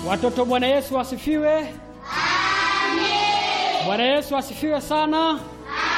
Watoto, Bwana Yesu asifiwe. Amen. Bwana Yesu asifiwe sana. Amen.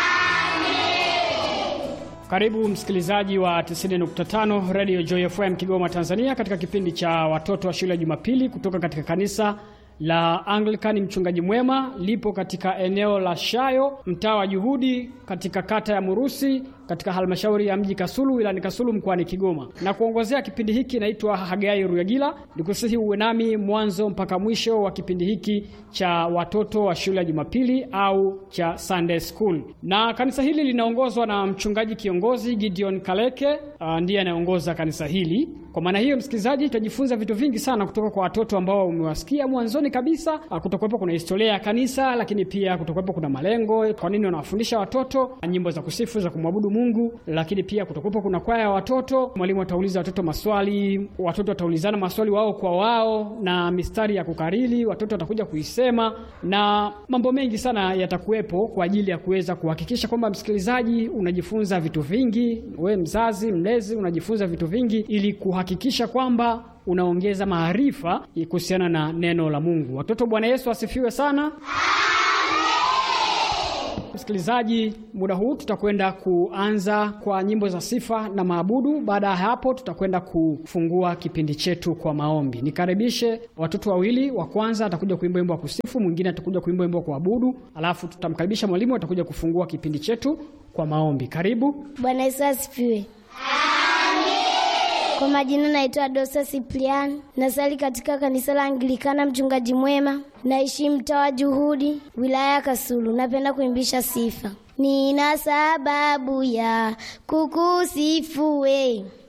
Karibu msikilizaji wa 90.5 Radio Joy FM Kigoma, Tanzania, katika kipindi cha watoto wa shule ya Jumapili kutoka katika kanisa la Anglican Mchungaji Mwema lipo katika eneo la Shayo, mtaa wa Juhudi, katika kata ya Murusi, katika halmashauri ya mji Kasulu, wilayani Kasulu, mkoani Kigoma. Na kuongozea kipindi hiki naitwa Hagai Ruyagila, nikusihi uwe nami mwanzo mpaka mwisho wa kipindi hiki cha watoto wa shule ya Jumapili au cha Sunday School. Na kanisa hili linaongozwa na mchungaji kiongozi Gideon Kaleke, uh, ndiye anayeongoza kanisa hili. Kwa maana hiyo, msikilizaji, tutajifunza vitu vingi sana kutoka kwa watoto ambao umewasikia mwanzoni kabisa. Kutakuwepo kuna historia ya kanisa, lakini pia kutakuwepo kuna malengo, kwa nini wanawafundisha watoto nyimbo za kusifu za kumwabudu Mungu, lakini pia kutakuwepo kuna kwaya ya watoto. Mwalimu atauliza watoto maswali, watoto wataulizana maswali wao kwa wao, na mistari ya kukariri watoto watakuja kuisema, na mambo mengi sana yatakuwepo kwa ajili ya kuweza kuhakikisha kwamba msikilizaji unajifunza vitu vingi, we mzazi mlezi unajifunza vitu vingi ili kuhakikisha kwamba unaongeza maarifa kuhusiana na neno la Mungu. Watoto, Bwana Yesu asifiwe sana. Amen. Msikilizaji, muda huu tutakwenda kuanza kwa nyimbo za sifa na maabudu. Baada ya hapo, tutakwenda kufungua kipindi chetu kwa maombi. Nikaribishe watoto wawili. Wa kwanza atakuja kuimba wimbo wa kusifu, mwingine atakuja kuimba wimbo wa kuabudu, alafu tutamkaribisha mwalimu atakuja kufungua kipindi chetu kwa maombi. Karibu. Bwana Yesu asifiwe. Kwa majina naitwa Dosa Siprian, nasali katika kanisa la Anglikana Mchungaji Mwema, naishi mtaa wa Juhudi, wilaya ya Kasulu. Napenda kuimbisha sifa. Nina sababu ya kukusifu we